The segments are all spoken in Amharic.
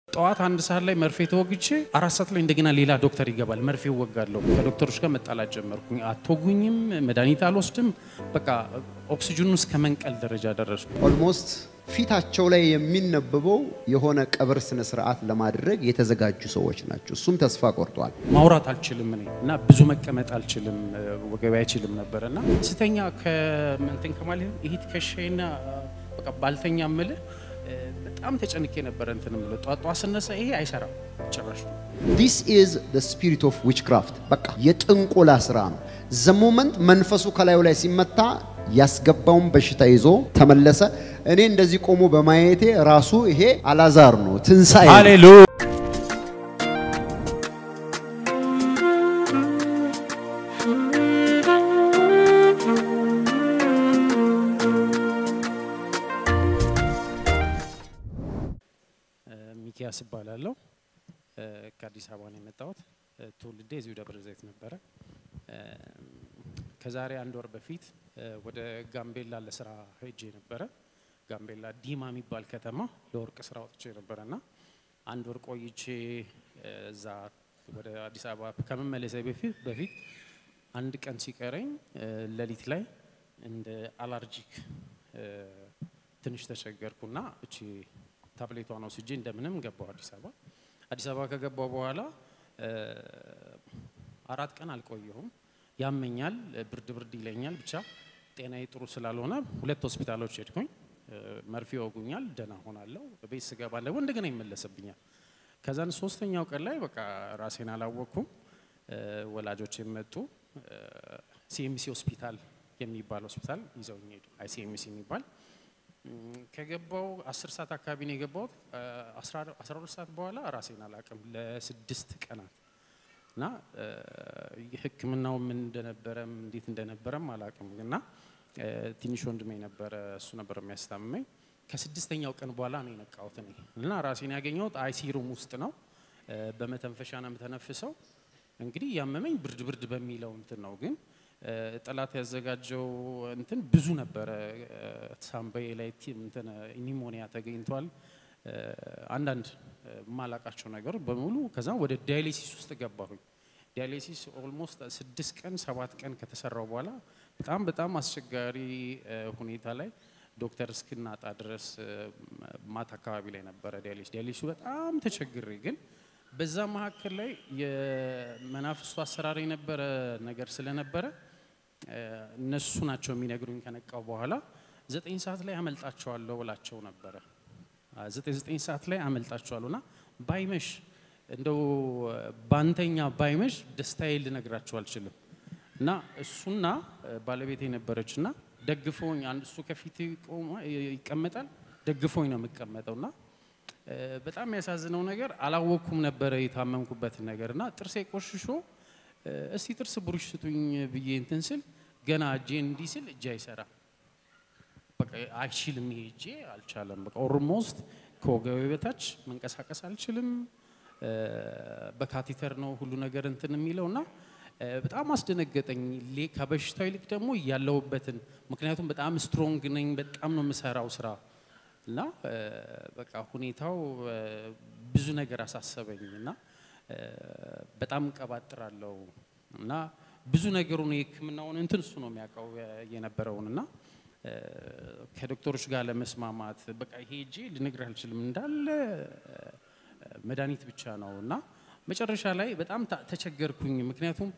ጠዋት አንድ ሰዓት ላይ መርፌ ተወግቼ አራት ሰዓት ላይ እንደገና ሌላ ዶክተር ይገባል። መርፌ እወጋለሁ። ከዶክተሮች ጋር መጣላት ጀመርኩኝ። አትወጉኝም፣ መድኃኒት አልወስድም። በቃ ኦክሲጅኑ እስከ መንቀል ደረጃ ደረስኩ። ኦልሞስት ፊታቸው ላይ የሚነበበው የሆነ ቀብር ስነ ስርዓት ለማድረግ የተዘጋጁ ሰዎች ናቸው። እሱም ተስፋ ቆርጧል። ማውራት አልችልም እኔ እና ብዙ መቀመጥ አልችልም፣ ወገቤ አይችልም ነበር እና ስተኛ ከእንትን ከማለት ይሄ ትከሻዬና በቃ ባልተኛ ምልህ በጣም ተጨንቄ ነበረ። እንትን ምለ ጧጧ ስነሳ ይሄ አይሰራም ጭራሽ። ዲስ ኢዝ ዘ ስፒሪት ኦፍ ዊችክራፍት በቃ የጥንቆላ ስራ ነው። ዘ ሞመንት መንፈሱ ከላዩ ላይ ሲመታ ያስገባውን በሽታ ይዞ ተመለሰ። እኔ እንደዚህ ቆሞ በማየቴ ራሱ ይሄ አላዛር ነው፣ ትንሣኤ ነው። ሃሌሉያ ሚኪያስ እባላለሁ። ከአዲስ አበባ ነው የመጣሁት። ትውልዴ እዚሁ ደብረ ዘይት ነበረ። ከዛሬ አንድ ወር በፊት ወደ ጋምቤላ ለስራ ሄጄ ነበረ። ጋምቤላ ዲማ የሚባል ከተማ ለወርቅ ስራ ወጥቼ ነበረ እና አንድ ወር ቆይቼ እዛ ወደ አዲስ አበባ ከመመለሴ በፊት በፊት አንድ ቀን ሲቀረኝ ሌሊት ላይ እንደ አላርጂክ ትንሽ ተቸገርኩና እቺ ታብሌቷን ወስጄ እንደምንም ገባሁ አዲስ አበባ። አዲስ አበባ ከገባሁ በኋላ አራት ቀን አልቆየሁም። ያመኛል፣ ብርድ ብርድ ይለኛል። ብቻ ጤናዬ ጥሩ ስላልሆነ ሁለት ሆስፒታሎች ሄድኩኝ። መርፌ ይወጉኛል፣ ደህና ሆናለሁ። ቤት ስገባ ደግሞ እንደገና ይመለስብኛል። ከዛን ሶስተኛው ቀን ላይ በቃ ራሴን አላወቅኩም። ወላጆች የመጡ ሲኤምሲ ሆስፒታል የሚባል ሆስፒታል ይዘውኝ ሄዱ። አይሲኤምሲ የሚባል ከገባው አስር ሰዓት አካባቢ ነው የገባሁት። አስራ ሁለት ሰዓት በኋላ ራሴን አላቅም ለስድስት ቀናት እና ሕክምናው ምን እንደነበረም እንዴት እንደነበረም አላቅም እና ትንሽ ወንድሜ ነበረ፣ እሱ ነበር የሚያስታምመኝ። ከስድስተኛው ቀን በኋላ ነው የነቃሁት እኔ እና ራሴን ያገኘሁት አይሲ ሩም ውስጥ ነው። በመተንፈሻ ነው የምተነፍሰው። እንግዲህ ያመመኝ ብርድ ብርድ በሚለው እንትን ነው ግን ጠላት ያዘጋጀው እንትን ብዙ ነበረ። ሳምባዬ ላይ እንትን ኒሞኒያ ተገኝቷል። አንዳንድ የማላቃቸው ነገሮች በሙሉ ከዛ ወደ ዳያሊሲስ ውስጥ ገባሁኝ። ዳያሊሲስ ኦልሞስት ስድስት ቀን ሰባት ቀን ከተሰራው በኋላ በጣም በጣም አስቸጋሪ ሁኔታ ላይ ዶክተር እስክናጣ ድረስ ማታ አካባቢ ላይ ነበረ ዳያሊሲስ። ዳያሊሲሱ በጣም ተቸግሬ ግን በዛ መካከል ላይ የመናፍስቱ አሰራር የነበረ ነገር ስለነበረ እነሱ ናቸው የሚነግሩኝ። ከነቃው በኋላ ዘጠኝ ሰዓት ላይ አመልጣቸዋለሁ ብላቸው ነበረ። ዘጠኝ ዘጠኝ ሰዓት ላይ አመልጣቸዋለሁ እና ባይመሽ እንደው ባንተኛ ባይመሽ ደስታዬ ልነግራቸው አልችልም። እና እሱና ባለቤት የነበረች እና ደግፎኝ አንድ እሱ ከፊት ይቀመጣል፣ ደግፎኝ ነው የምቀመጠው እና በጣም የሚያሳዝነው ነገር አላወቅኩም ነበረ የታመምኩበትን ነገር እና ጥርሴ ቆሽሾ እስቲ ጥርስ ብሩሽ ስጡኝ ብዬ እንትን ስል ገና እጄ እንዲህ ስል እጄ አይሰራ በቃ አይችልም። ይሄ እጄ አልቻለም። በቃ ኦልሞስት ከወገቤ በታች መንቀሳቀስ አልችልም። በካቴተር ነው ሁሉ ነገር እንትን የሚለው እና በጣም አስደነገጠኝ። ከበሽታው ይልቅ ደግሞ ያለሁበትን ምክንያቱም በጣም ስትሮንግ ነኝ፣ በጣም ነው የምሰራው ስራ እና በቃ ሁኔታው ብዙ ነገር አሳሰበኝ እና በጣም ቀባጥራለሁ እና ብዙ ነገሩን የሕክምናውን እንትን እሱ ነው የሚያውቀው የነበረውን እና ከዶክተሮች ጋር ለመስማማት በቃ ይሄ እጄ ልነግርህ አልችልም እንዳለ መድኃኒት ብቻ ነው እና መጨረሻ ላይ በጣም ተቸገርኩኝ። ምክንያቱም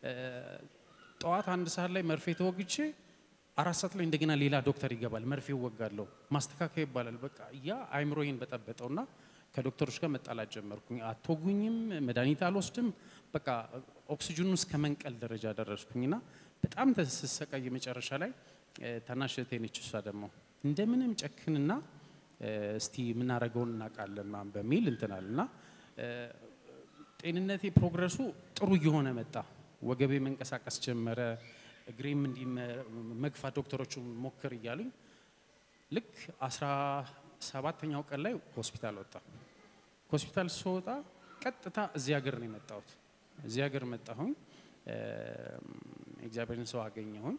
ጠዋት አንድ ሰዓት ላይ መርፌ ተወግቼ አራት ሰዓት ላይ እንደገና ሌላ ዶክተር ይገባል። መርፌ እወጋለሁ፣ ማስተካከያ ይባላል። በቃ ያ አይምሮዬን በጠበጠውና ከዶክተሮች ጋር መጣላት ጀመርኩኝ። አትወጉኝም፣ መድኃኒት አልወስድም። በቃ ኦክሲጅኑ እስከ መንቀል ደረጃ ደረስኩኝና በጣም ተሰቃይ። መጨረሻ ላይ ታናሽ እህቴ ነች። እሷ ደግሞ እንደምንም ጨክንና እስቲ የምናደርገውን እናውቃለን ምናምን በሚል እንትናል እና ጤንነቴ ፕሮግረሱ ጥሩ እየሆነ መጣ። ወገቤ መንቀሳቀስ ጀመረ። እግሬም እንዲህ መግፋት ዶክተሮቹ ሞክር እያሉኝ ልክ አስራ ሰባተኛው ቀን ላይ ሆስፒታል ወጣ። ሆስፒታል ስወጣ ቀጥታ እዚህ ሀገር ነው የመጣሁት። እዚህ ሀገር መጣሁኝ። እግዚአብሔርን ሰው አገኘሁኝ።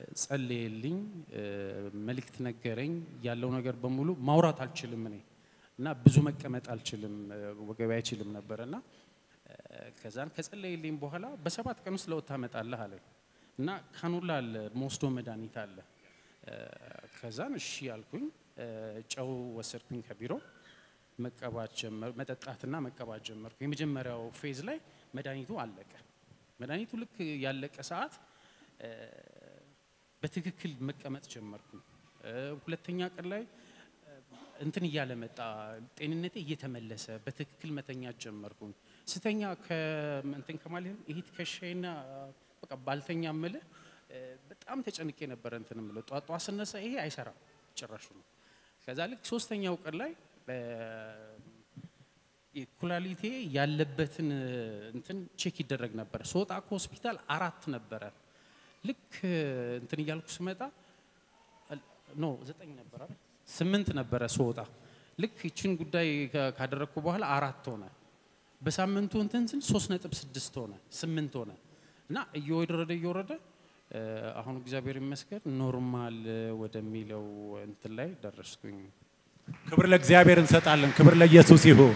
ጸለየልኝ፣ መልእክት ነገረኝ። ያለው ነገር በሙሉ ማውራት አልችልም እኔ እና ብዙ መቀመጥ አልችልም፣ ወገቤ አይችልም ነበር እና ከዛን ከጸለይልኝ በኋላ በሰባት ቀን ውስጥ ለውጥ ታመጣለህ አለኝ እና ካኑላ አለ መወስዶ መድኃኒት አለ። ከዛን እሺ ያልኩኝ ጨው ወሰድኩኝ ከቢሮ መቀባት ጀመር መጠጣትና መቀባት ጀመርኩ። የመጀመሪያው ፌዝ ላይ መድኃኒቱ አለቀ። መድኃኒቱ ልክ ያለቀ ሰዓት በትክክል መቀመጥ ጀመርኩኝ። ሁለተኛ ቀን ላይ እንትን እያለ መጣ፣ ጤንነቴ እየተመለሰ በትክክል መተኛት ጀመርኩኝ። ስተኛ እንትን ከማለት ይሄ ትከሻዬና በቃ ባልተኛ ምልህ በጣም ተጨንቄ ነበረ። እንትን ምለ ጧት ጧት ስነሳ ይሄ አይሰራም ጭራሹ ነው። ከዛ ልክ ሶስተኛው ቀን ላይ ኩላሊቴ ያለበትን እንትን ቼክ ይደረግ ነበር። ስወጣ ከሆስፒታል አራት ነበረ። ልክ እንትን እያልኩ ስመጣ ኖ ዘጠኝ ነበረ ስምንት ነበረ ስወጣ። ልክ ይችን ጉዳይ ካደረግኩ በኋላ አራት ሆነ። በሳምንቱ እንትን ስል ሶስት ነጥብ ስድስት ሆነ ስምንት ሆነ እና እየወረደ እየወረደ አሁን እግዚአብሔር ይመስገን ኖርማል ወደሚለው እንትን ላይ ደረስኩኝ። ክብር ለእግዚአብሔር እንሰጣለን። ክብር ለኢየሱስ ይሁን።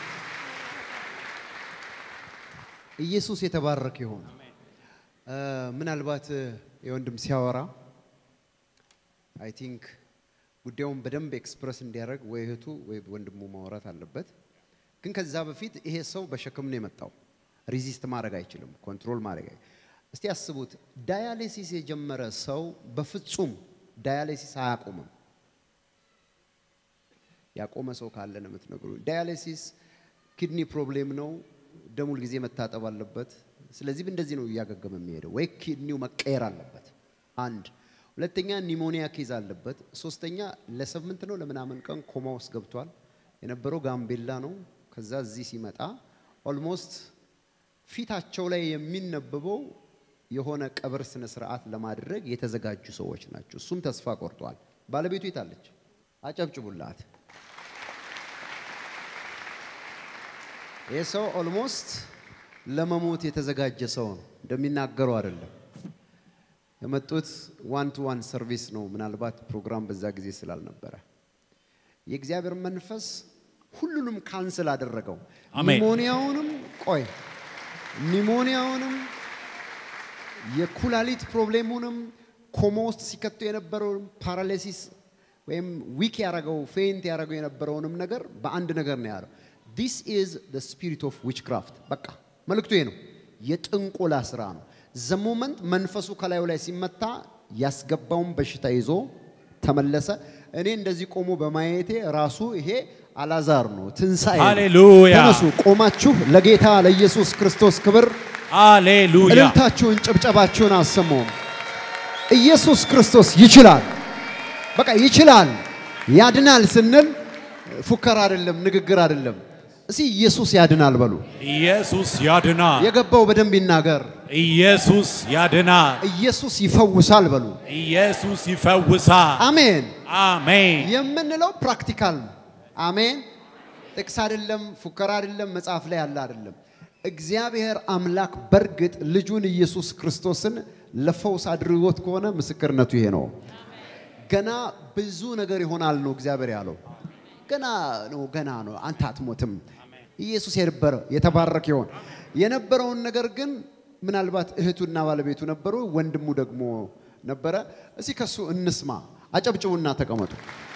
ኢየሱስ የተባረከ ይሁን። ምናልባት የወንድም ሲያወራ አይ ቲንክ ጉዳዩን በደንብ ኤክስፕረስ እንዲያደርግ ወይ እህቱ ወይ ወንድሙ ማውራት አለበት። ግን ከዛ በፊት ይሄ ሰው በሸክም ነው የመጣው። ሪዚስት ማድረግ አይችልም፣ ኮንትሮል ማድረግ አይ እስቲ አስቡት፣ ዳያሊሲስ የጀመረ ሰው በፍጹም ዳያሊሲስ አያቆምም። ያቆመ ሰው ካለ ነው የምትነግሩ። ዳያሊሲስ ኪድኒ ፕሮብሌም ነው፣ ደሙ ጊዜ መታጠብ አለበት። ስለዚህ እንደዚህ ነው እያገገመ የሚሄደው፣ ወይ ኪድኒው መቀየር አለበት። አንድ ሁለተኛ ኒሞኒያ ኬዝ አለበት። ሶስተኛ ለስምንት ነው ለምናምን ቀን ኮማ ውስጥ ገብቷል። የነበረው ጋምቤላ ነው። ከዛ እዚህ ሲመጣ ኦልሞስት ፊታቸው ላይ የሚነበበው የሆነ ቀብር ስነ ስርዓት ለማድረግ የተዘጋጁ ሰዎች ናቸው። እሱም ተስፋ ቆርጧል። ባለቤቱ የታለች? አጨብጭቡላት። ይህ ሰው ኦልሞስት ለመሞት የተዘጋጀ ሰው ነው። እንደሚናገረው አይደለም። የመጡት ዋን ቱ ዋን ሰርቪስ ነው። ምናልባት ፕሮግራም በዛ ጊዜ ስላልነበረ የእግዚአብሔር መንፈስ ሁሉንም ካንስል አደረገው። አሜን። ኒሞኒያውንም ቆይ ኒሞኒያውንም የኩላሊት ፕሮብሌሙንም ኮማ ውስጥ ሲከቱ የነበረውን ፓራሊሲስ ወይም ዊክ ያደረገው ፌንት ያደረገው የነበረውንም ነገር በአንድ ነገር ነው ያለው። ዲስ ኢዝ ዘ ስፒሪት ኦፍ ዊችክራፍት። በቃ መልእክቱ ይሄ ነው። የጥንቆላ ስራ ነው። ዘ ሞመንት መንፈሱ ከላዩ ላይ ሲመታ ያስገባውን በሽታ ይዞ ተመለሰ። እኔ እንደዚህ ቆሞ በማየቴ ራሱ ይሄ አላዛር ነው፣ ትንሣኤ ነው። ሃሌሉያ ተነሱ ቆማችሁ ለጌታ ለኢየሱስ ክርስቶስ ክብር ሃሌሉያ እልልታችሁን ጭብጨባችሁን አሰሙ። ኢየሱስ ክርስቶስ ይችላል። በቃ ይችላል። ያድናል ስንል ፉከራ አይደለም፣ ንግግር አይደለም። እስቲ ኢየሱስ ያድናል በሉ። ኢየሱስ ያድናል። የገባው በደንብ ይናገር። ኢየሱስ ያድናል። ኢየሱስ ይፈውሳል በሉ። ኢየሱስ ይፈውሳል። አሜን አሜን። የምንለው ፕራክቲካል ነው። አሜን። ጥቅስ አይደለም፣ ፉከራ አይደለም፣ መጽሐፍ ላይ ያለ አይደለም። እግዚአብሔር አምላክ በእርግጥ ልጁን ኢየሱስ ክርስቶስን ለፈውስ አድርጎት ከሆነ ምስክርነቱ ይሄ ነው። ገና ብዙ ነገር ይሆናል ነው እግዚአብሔር ያለው። ገና ነው፣ ገና ነው። አንተ አትሞትም። ኢየሱስ የነበረ የተባረከ ይሆን የነበረውን ነገር ግን ምናልባት እህቱና ባለቤቱ ነበሩ፣ ወንድሙ ደግሞ ነበረ። እስቲ ከሱ እንስማ። አጨብጭቡና ተቀመጡ።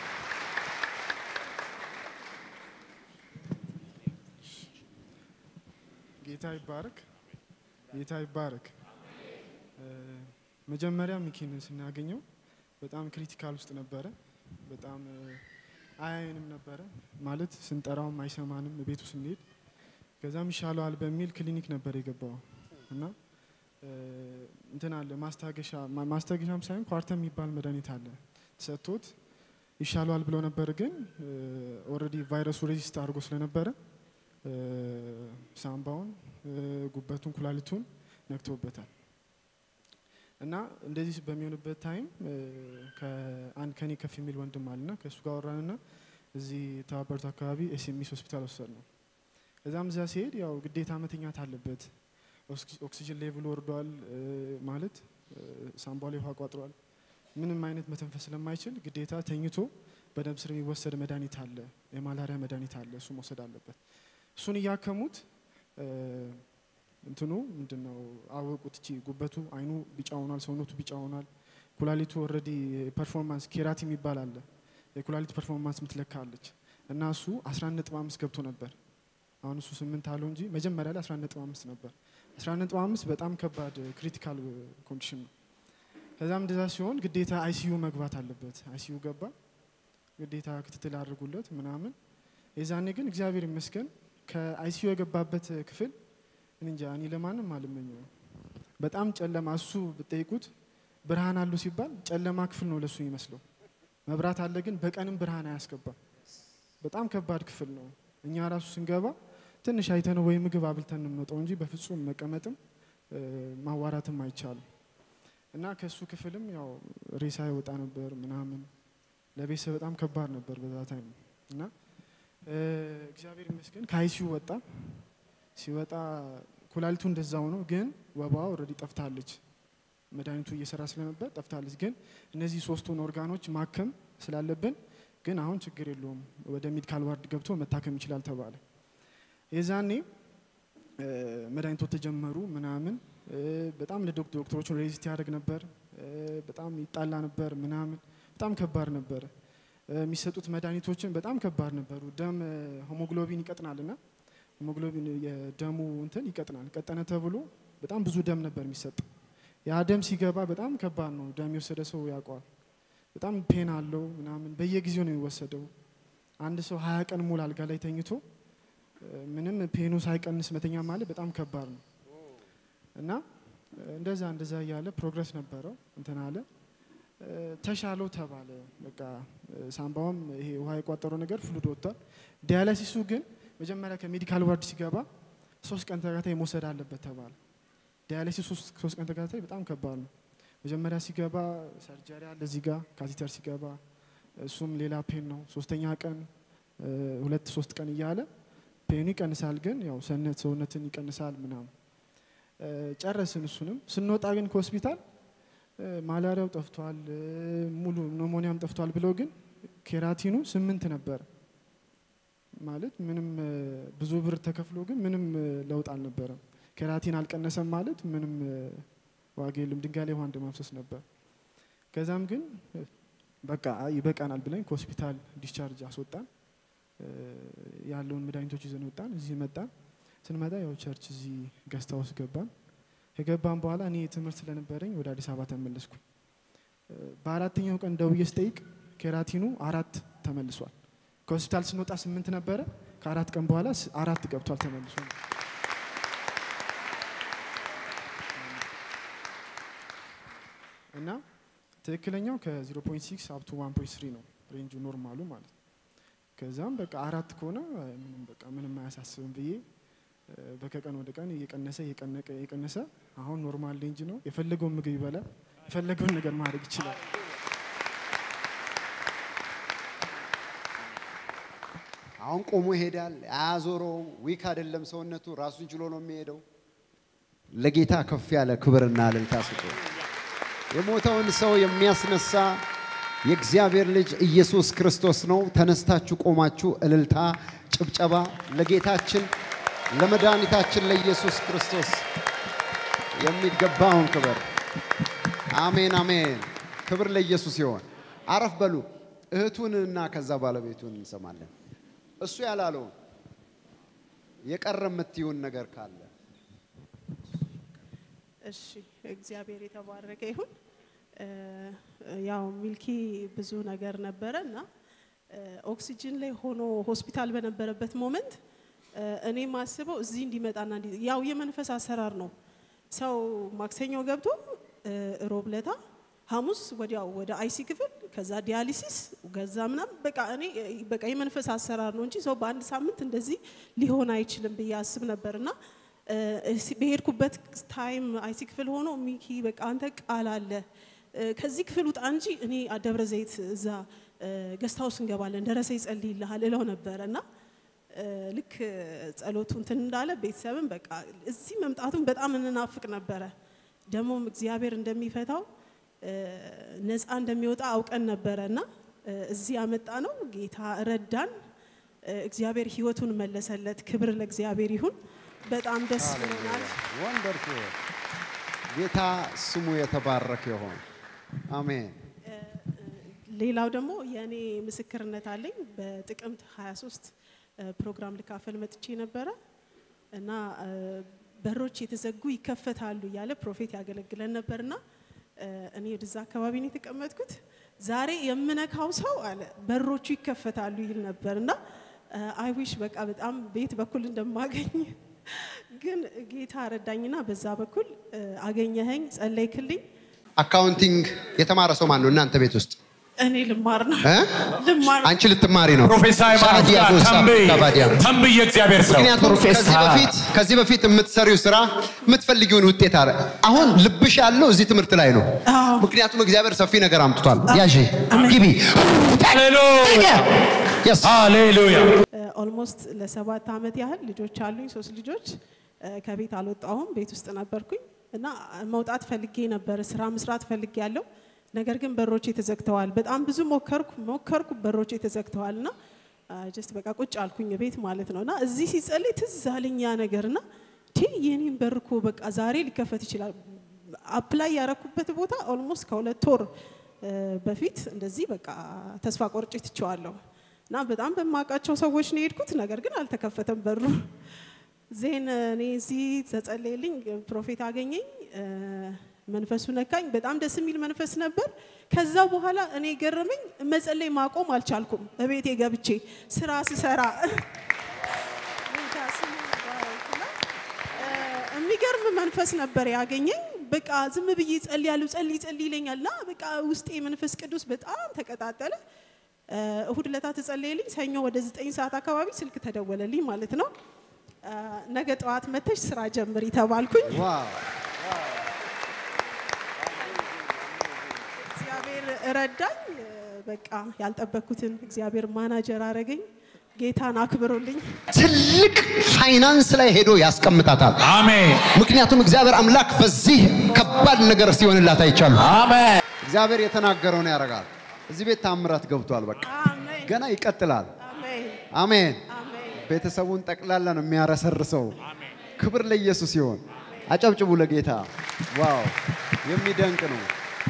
ጌታ ይባረክ። ጌታ ይባረክ። እ፣ መጀመሪያ ሚኪን ስናገኘው በጣም ክሪቲካል ውስጥ ነበረ። በጣም እ፣ አያየንም ነበረ ማለት ስንጠራውም አይሰማንም ቤቱ ስንሄድ። ከዛም ይሻለዋል በሚል ክሊኒክ ነበር የገባው እና እ፣ እንትን አለ ማስታገሻ ማ- ማስታገሻም ሳይሆን ኳርተም የሚባል መድኃኒት አለ ሰጥቶት ይሻለዋል ብሎ ነበር። ግን ኦልሬዲ ቫይረሱ ሬዚስት አድርጎ ስለነበረ እ፣ ሳምባውን እ፣ ጉበቱን ኩላሊቱን ነክቶበታል እና እንደዚህ በሚሆንበት ታይም እ፣ ከአንድ ከኔ ከፍ የሚል ወንድም አለና ከእሱ ጋር ወራንና እዚህ የተባበሩት አካባቢ ኤስኤምኤስ ሆስፒታል ወሰድ ነው። ከዛም እዛ ሲሄድ ያው ግዴታ መተኛት አለበት። ኦክሲ- ኦክሲጅን ሌቭል ወርዷል እ፣ ማለት እ፣ ሳምባው ላይ ውሃ ቋጥሯል። ምንም አይነት መተንፈስ ስለማይችል ግዴታ ተኝቶ በደም ስር የሚወሰድ መድኃኒት አለ፣ የማላሪያ መድኃኒት አለ፣ እሱ መውሰድ አለበት። እሱን እያከሙት እ፣ እንትኑ ምንድን ነው አወቁት። እቺ ጉበቱ አይኑ ቢጫ ሆኗል፣ ሰውነቱ ቢጫ ሆኗል። ኩላሊቱ ኦልሬዲ ፐርፎርማንስ ኬራት የሚባል አለ፣ የኩላሊት ፐርፎርማንስ ምትለካ አለች እና እሱ 11.5 ገብቶ ነበር። አሁን እሱ ስምንት አለው እንጂ መጀመሪያ ላይ 11.5 ነበር። 11.5 በጣም ከባድ ክሪቲካል ኮንዲሽን ነው። ከዛም እንደዛ ሲሆን ግዴታ አይሲዩ መግባት አለበት። አይሲዩ ገባ፣ ግዴታ ክትትል አድርጉለት ምናምን። የዛኔ ግን እግዚአብሔር ይመስገን ከአይሲዩ የገባበት ክፍል እኔ እንጃ እኔ ለማንም አልመኘው። በጣም ጨለማ እሱ ብጠይቁት ብርሃን አሉ ሲባል ጨለማ ክፍል ነው ለሱ የሚመስለው። መብራት አለ ግን በቀንም ብርሃን አያስገባም። በጣም ከባድ ክፍል ነው። እኛ ራሱ ስንገባ ትንሽ አይተነው ወይ ምግብ አብልተን እንመጣው እንጂ በፍጹም መቀመጥም እ፣ ማዋራትም አይቻልም። እና ከሱ ክፍልም ያው ሬሳ ይወጣ ነበር ምናምን ለቤተሰብ በጣም ከባድ ነበር በዛ ታይም እና እ፣ እግዚአብሔር ይመስገን ከአይሲዩ ወጣ። ሲወጣ ኩላሊቱ እንደዛው ነው፣ ግን ወባዋ ኦልሬዲ ጠፍታለች። መድኃኒቱ እየሰራ ስለነበር ጠፍታለች። ግን እነዚህ ሶስቱን ኦርጋኖች ማከም ስላለብን ግን አሁን ችግር የለውም ወደ ሜዲካል ዋርድ ገብቶ መታከም ይችላል ተባለ። የዛኔ እ፣ መድኃኒቶች ተጀመሩ ምናምን እ፣ በጣም ለዶክተሮቹ ሬዚስት ያደርግ ነበር እ፣ በጣም ይጣላ ነበር ምናምን በጣም ከባድ ነበር። እ፣ የሚሰጡት መድኃኒቶችን በጣም ከባድ ነበሩ። ደም እ፣ ሆሞግሎቢን ይቀጥናል እና ሆሞግሎቢን የደሙ እንትን ይቀጥናል። ቀጠነ ተብሎ በጣም ብዙ ደም ነበር የሚሰጥ። ያ ደም ሲገባ በጣም ከባድ ነው። ደም የወሰደ ሰው ያውቀዋል። በጣም ፔን አለው ምናምን በየጊዜው ነው የሚወሰደው። አንድ ሰው ሀያ ቀን ሙሉ አልጋ ላይ ተኝቶ እ፣ ምንም ፔኑ ሳይቀንስ መተኛ ማለት በጣም ከባድ ነው እና እ፣ እንደዛ እንደዛ እያለ ፕሮግረስ ነበረው እንትን አለ እ፣ ተሻለው ተባለ። በቃ እ፣ ሳምባውም ይሄ ውሃ የቋጠረው ነገር ፍሉድ ወጥቷል። ዲያላሲሱ ግን መጀመሪያ ከሜዲካል ዋርድ ሲገባ ሶስት ቀን ተከታታይ መውሰድ አለበት ተባለ። ዲያሊሲስ ሶስት ሶስት ቀን ተከታታይ በጣም ከባድ ነው። መጀመሪያ ሲገባ ሰርጀሪ አለ እዚህ ጋር ካቴተር ሲገባ እሱም ሌላ ፔን ነው። ሶስተኛ ቀን እ፣ ሁለት ሶስት ቀን እያለ ፔኑ ይቀንሳል፣ ግን ያው ሰውነት ሰውነትን ይቀንሳል ምናምን እ፣ ጨረስን። እሱንም ስንወጣ ግን ከሆስፒታል እ፣ ማላሪያው ጠፍቷል፣ እ፣ ሙሉ ኖሞኒያም ጠፍቷል ብለው ግን ኬራቲኑ ስምንት ነበር ማለት ምንም እ፣ ብዙ ብር ተከፍሎ ግን ምንም እ፣ ለውጥ አልነበረም። ኬራቲን አልቀነሰም ማለት ምንም እ፣ ዋጋ የለም። ድንጋይ ላይ ውሃ እንደማፍሰስ ነበር። ከዛም ግን እ፣ በቃ አይ ይበቃናል ብለን ከሆስፒታል ዲስቻርጅ አስወጣን። እ፣ ያለውን መድኃኒቶች ይዘን ወጣን። እዚህ መጣን። ስንመጣ ያው ቸርች እዚህ ገስታ ውስጥ ገባን። ከገባን በኋላ እኔ ትምህርት ስለነበረኝ ወደ አዲስ አበባ ተመለስኩ። እ፣ በአራተኛው ቀን ደውዬ ስጠይቅ ኬራቲኑ አራት ተመልሷል። ከሆስፒታል ስንወጣ ስምንት ነበረ። ከአራት ቀን በኋላ ስ- አራት ገብቷል ተመልሶ። እና ትክክለኛው ከ0.6 አፕቱ 1.3 ነው ሬንጁ ኖርማሉ ማለት ነው። ከዛም በቃ አራት ከሆነ አይ ምንም በቃ ምንም አያሳስብም ብዬ እ፣ በከቀን ወደ ቀን እየቀነሰ እየቀነቀ እየቀነሰ አሁን ኖርማል ሬንጅ ነው። የፈለገውን ምግብ ይበላል፣ የፈለገውን ነገር ማድረግ ይችላል። አሁን ቆሞ ይሄዳል፣ አያዞረውም። ዊክ አይደለም ሰውነቱ፣ ራሱን ችሎ ነው የሚሄደው። ለጌታ ከፍ ያለ ክብርና እልልታ ስጡ። የሞተውን ሰው የሚያስነሳ የእግዚአብሔር ልጅ ኢየሱስ ክርስቶስ ነው። ተነስታችሁ ቆማችሁ እልልታ፣ ጭብጨባ ለጌታችን ለመድኃኒታችን ለኢየሱስ ክርስቶስ የሚገባውን ክብር። አሜን አሜን። ክብር ለኢየሱስ ይሆን። አረፍ በሉ። እህቱንና ከዛ ባለቤቱን እንሰማለን። እሱ ያላለውን የቀረ የምትይውን ነገር ካለ እሺ እግዚአብሔር የተባረከ ይሁን። እ፣ ያው ሚልኪ ብዙ ነገር ነበረ እና እ፣ ኦክሲጅን ላይ ሆኖ ሆስፒታል በነበረበት ሞመንት እ፣ እኔ ማስበው እዚህ እንዲመጣና እንዲ- ያው የመንፈስ አሰራር ነው። ሰው ማክሰኞ ገብቶ እ፣ ሮብ ለታ ሐሙስ ወዲያው ወደ አይሲ ክፍል ከዛ ዲያሊሲስ ገዛ ምናምን በቃ እኔ እ፣ በቃ የመንፈስ አሰራር ነው እንጂ ሰው በአንድ ሳምንት እንደዚህ ሊሆን አይችልም ብዬ አስብ ነበርና እ፣ እሲ- በሄድኩበት ታይም አይሲ ክፍል ሆኖ ሚኪ በቃ አንተ ቃል አለ እ፣ ከዚህ ክፍል ውጣ እንጂ እኔ ደብረ ዘይት እዛ ገስት ሃውስ እንገባለን ደረሰ ይጸልይልሃል እለው ነበረ እና እ፣ ልክ ጸሎቱ እንትን እንዳለ ቤተሰብን በቃ እዚህ መምጣቱን በጣም እንናፍቅ ነበረ። ደግሞም እግዚአብሔር እንደሚፈታው እ፣ ነፃ እንደሚወጣ አውቀን ነበረ እና እ፣ እዚህ ያመጣ ነው። ጌታ ረዳን። እ፣ እግዚአብሔር ህይወቱን መለሰለት። ክብር ለእግዚአብሔር ይሁን። በጣም ደስ ብሎናል። ወንደርፉል ጌታ ስሙ የተባረከ ይሆን። አሜን። ሌላው ደግሞ የእኔ ምስክርነት አለኝ። በጥቅምት 23 እ፣ ፕሮግራም ልካፈል መጥቼ ነበረ እና እ፣ በሮች የተዘጉ ይከፈታሉ እያለ ፕሮፌት ያገለግለን ነበርና እ፣ እኔ ወደዛ አካባቢ ነው የተቀመጥኩት። ዛሬ የምነካው ሰው አለ በሮቹ ይከፈታሉ ይል ነበርና አይዊሽ በቃ በጣም ቤት በኩል እንደማገኝ ግን ጌታ ረዳኝና በዛ በኩል እ፣ አገኘኸኝ፣ ጸለይክልኝ። አካውንቲንግ የተማረ ሰው ማን ነው እናንተ ቤት ውስጥ? እኔ ልማር ነው እ? ልማር አንቺ ልትማሪ ነው። ፕሮፌሰር ሻዲያ ሃይማኖት ጎሳ ተንብይ ካባዲያ። ተንብይ የእግዚአብሔር ሰው ምክንያቱም ከዚህ በፊት ከዚህ በፊት የምትሰሪው ስራ የምትፈልጊውን ውጤት አለ። አሁን ልብሽ ያለው እዚህ ትምህርት ላይ ነው። አዎ። ምክንያቱም እግዚአብሔር ሰፊ ነገር አምጥቷል። ያዢ ግቢ ሃሌሉያ Yes. ሃሌሉያ ኦልሞስት ለሰባት ዓመት ያህል ልጆች አሉኝ፣ ሶስት ልጆች። እ፣ ከቤት አልወጣሁም፣ ቤት ውስጥ ነበርኩኝ እና መውጣት ፈልጌ ነበር፣ ስራ መስራት ፈልጌ ያለው ነገር ግን በሮቼ ተዘግተዋል። በጣም ብዙ ሞከርኩ ሞከርኩ፣ በሮቼ ተዘግተዋል እና ጀስት በቃ ቁጭ አልኩኝ ቤት ማለት ነው እና እዚህ ሲጸልይ ትዝ አለኝ ያ ነገር እና ቲ የኔን በር እኮ በቃ ዛሬ ሊከፈት ይችላል። አፕላይ ያረኩበት ቦታ ኦልሞስት ከሁለት ወር እ፣ በፊት እንደዚህ በቃ ተስፋ ቆርጬ ትቼዋለሁ እና በጣም በማውቃቸው ሰዎች ነው የሄድኩት። ነገር ግን አልተከፈተም በሩ። ዜን እኔ እዚህ ተጸለየልኝ፣ ፕሮፌት አገኘኝ፣ እ፣ መንፈሱ ነካኝ። በጣም ደስ የሚል መንፈስ ነበር። ከዛ በኋላ እኔ ገረመኝ፣ መጸለይ ማቆም አልቻልኩም። እቤቴ ገብቼ ስራ ስሰራ ጌታ ስሙ ይባረክና፣ እ፣ የሚገርም መንፈስ ነበር ያገኘኝ። በቃ ዝም ብዬ ጸልያለሁ፣ ጸልይ ጸልይ ይለኛል እና በቃ ውስጤ መንፈስ ቅዱስ በጣም ተቀጣጠለ። እ፣ እሁድ ለታ ተጸለየልኝ። ሰኞ ወደ ዘጠኝ ሰዓት አካባቢ ስልክ ተደወለልኝ ማለት ነው። እ፣ ነገ ጠዋት መተሽ ስራ ጀምሪ ተባልኩኝ። ዋው እግዚአብሔር ረዳኝ። እ፣ በቃ ያልጠበኩትን እግዚአብሔር ማናጀር አረገኝ። ጌታን አክብሩልኝ። ትልቅ ፋይናንስ ላይ ሄዶ ያስቀምጣታል። አሜን ምክንያቱም እግዚአብሔር አምላክ በዚህ ከባድ ነገር ሲሆንላት አይቻሉ። አሜን እግዚአብሔር የተናገረውን ያደርጋል። እዚህ ቤት ታምራት ገብቷል። በቃ አሜን ገና ይቀጥላል። አሜን አሜን። አሜን። ቤተሰቡን ጠቅላላ ነው የሚያረሰርሰው። ክብር ለኢየሱስ ይሆን። አጨብጭቡ ለጌታ። ዋው የሚደንቅ ነው።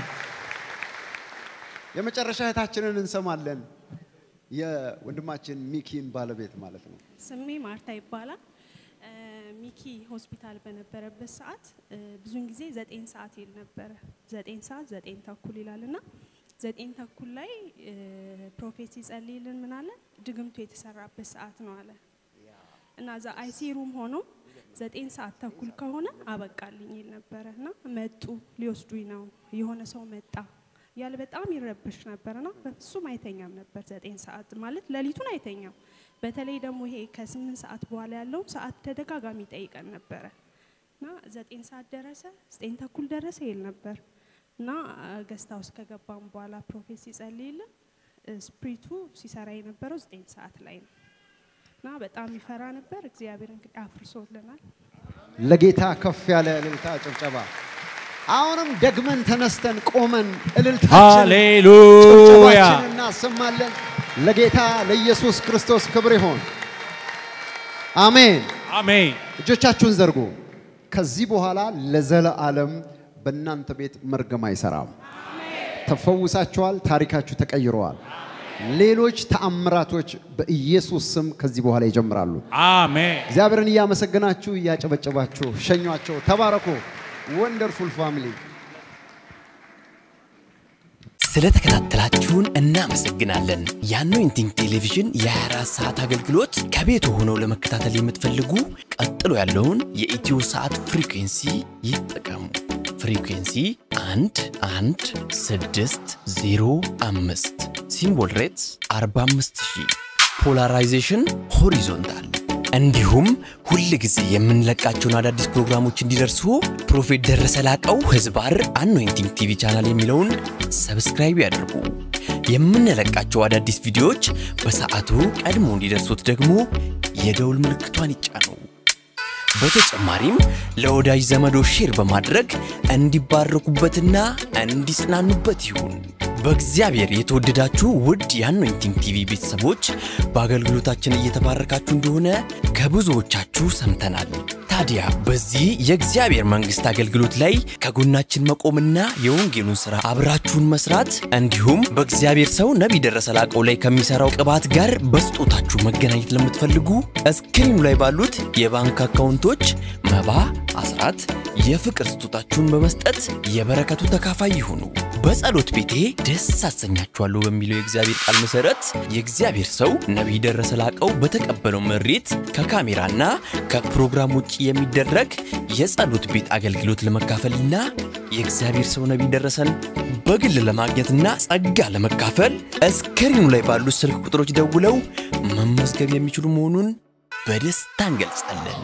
የመጨረሻ እህታችንን እንሰማለን። የወንድማችን ሚኪን ባለቤት ማለት ነው። ስሜ ማርታ ይባላል። እ፣ ሚኪ ሆስፒታል በነበረበት ሰዓት እ፣ ብዙውን ጊዜ ዘጠኝ ሰዓት ይል ነበረ። ዘጠኝ ሰዓት ዘጠኝ ተኩል ይላል እና ዘጠኝ ተኩል ላይ እ፣ ፕሮፌት ሲጸልይልን ምን አለ ድግምቱ የተሰራበት ሰዓት ነው አለ እና እዛ አይሲ ሩም ሆኖ ዘጠኝ ሰዓት ተኩል ከሆነ አበቃልኝ ይል ነበረ እና መጡ ሊወስዱኝ ነው የሆነ ሰው መጣ ያለ በጣም ይረብሽ ነበርና በፍጹም አይተኛም ነበር። ዘጠኝ ሰዓት ማለት ሌሊቱን አይተኛም። በተለይ ደግሞ ይሄ ከስምንት ሰዓት በኋላ ያለው ሰዓት ተደጋጋሚ ጠይቀን ነበረ እና ዘጠኝ ሰዓት ደረሰ፣ ዘጠኝ ተኩል ደረሰ ይል ነበር እና ገስታ ውስጥ ከገባም በኋላ ፕሮፌት ሲጸልይልን ስፕሪቱ ሲሰራ የነበረው ዘጠኝ ሰዓት ላይ ነው እና በጣም ይፈራ ነበር። እግዚአብሔር እንግዲህ አፍርሶልናል። ለጌታ ከፍ ያለ እልልታ ጭብጨባ። አሁንም ደግመን ተነስተን ቆመን እልልታችን ሃሌሉያ ጭብጨባችን እናሰማለን። ለጌታ ለኢየሱስ ክርስቶስ ክብር ይሆን። አሜን። አሜን እጆቻችሁን ዘርጉ። ከዚህ በኋላ ለዘለዓለም በእናንተ ቤት መርገም አይሰራም። ተፈውሳችኋል። ታሪካችሁ ተቀይረዋል። ሌሎች ተአምራቶች በኢየሱስ ስም ከዚህ በኋላ ይጀምራሉ። አሜን እግዚአብሔርን እያመሰገናችሁ እያጨበጨባችሁ ሸኟቸው። ተባረኩ። ወንደርፉል ፋሚሊ ስለተከታተላችሁን እናመሰግናለን። የአኖይንቲንግ ቴሌቪዥን የ24 ሰዓት አገልግሎት ከቤቱ ሆነው ለመከታተል የምትፈልጉ ቀጥሎ ያለውን የኢትዮ ሰዓት ፍሪኩንሲ ይጠቀሙ። ፍሪኩንሲ 1 1 6 0 5 ሲምቦል ሬትስ 45000 ፖላራይዜሽን ሆሪዞንታል እንዲሁም ሁል ጊዜ የምንለቃቸውን አዳዲስ ፕሮግራሞች እንዲደርሱ ፕሮፌት ደረሰ ላቀው ህዝባር አኖይንቲንግ ቲቪ ቻናል የሚለውን ሰብስክራይብ ያድርጉ። የምንለቃቸው አዳዲስ ቪዲዮዎች በሰዓቱ ቀድሞ እንዲደርሱት ደግሞ የደውል ምልክቷን ይጫኑ። በተጨማሪም ለወዳጅ ዘመዶ ሼር በማድረግ እንዲባረኩበትና እንዲጽናኑበት ይሁን። በእግዚአብሔር የተወደዳችሁ ውድ የአኖይንቲንግ ቲቪ ቤተሰቦች በአገልግሎታችን እየተባረካችሁ እንደሆነ ከብዙዎቻችሁ ሰምተናል። ታዲያ በዚህ የእግዚአብሔር መንግሥት አገልግሎት ላይ ከጎናችን መቆምና የወንጌሉን ሥራ አብራችሁን መስራት እንዲሁም በእግዚአብሔር ሰው ነቢይ ደረሰ ላቀው ላይ ከሚሠራው ቅባት ጋር በስጦታችሁ መገናኘት ለምትፈልጉ እስክሪኑ ላይ ባሉት የባንክ አካውንቶች መባ፣ አስራት፣ የፍቅር ስጦታችሁን በመስጠት የበረከቱ ተካፋይ ይሁኑ። በጸሎት ቤቴ ደስ አሰኛችኋለሁ በሚለው የእግዚአብሔር ቃል መሰረት የእግዚአብሔር ሰው ነቢይ ደረሰ ላቀው በተቀበለው መሬት ከካሜራና ከፕሮግራም ውጭ የሚደረግ የጸሎት ቤት አገልግሎት ለመካፈልና የእግዚአብሔር ሰው ነቢይ ደረሰን በግል ለማግኘትና ጸጋ ለመካፈል እስክሪኑ ላይ ባሉት ስልክ ቁጥሮች ደውለው መመዝገብ የሚችሉ መሆኑን በደስታ እንገልጻለን።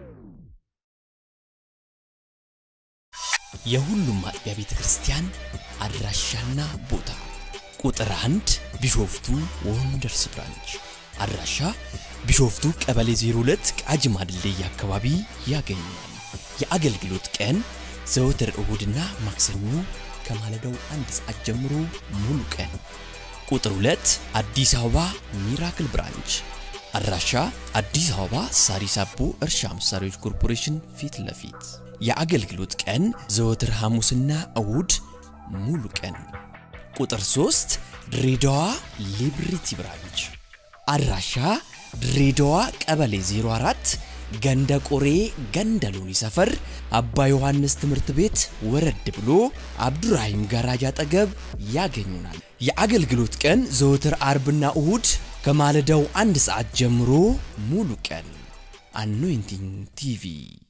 የሁሉም አጥቢያ ቤተ ክርስቲያን አድራሻና ቦታ ቁጥር አንድ ቢሾፍቱ ወንደርስ ብራንች አድራሻ ቢሾፍቱ ቀበሌ 02 ቃጂማ ድልድይ አካባቢ ያገኛል። የአገልግሎት ቀን ዘወትር እሁድና ማክሰኞ ከማለዳው አንድ ሰዓት ጀምሮ ሙሉ ቀን። ቁጥር 2 አዲስ አበባ ሚራክል ብራንች አድራሻ አዲስ አበባ ሳሪስ አቦ እርሻ መሳሪያዎች ኮርፖሬሽን ፊት ለፊት የአገልግሎት ቀን ዘወትር ሐሙስና እሁድ ሙሉ ቀን። ቁጥር 3 ድሬዳዋ ሊብሪቲ ብራንች አድራሻ ድሬዳዋ ቀበሌ 04 ገንደ ቆሬ ገንደ ሎኒ ሰፈር አባ ዮሐንስ ትምህርት ቤት ወረድ ብሎ አብዱራሂም ጋራጅ አጠገብ ያገኙናል። የአገልግሎት ቀን ዘወትር አርብና እሁድ ከማለዳው አንድ ሰዓት ጀምሮ ሙሉ ቀን። አኖይንቲንግ ቲቪ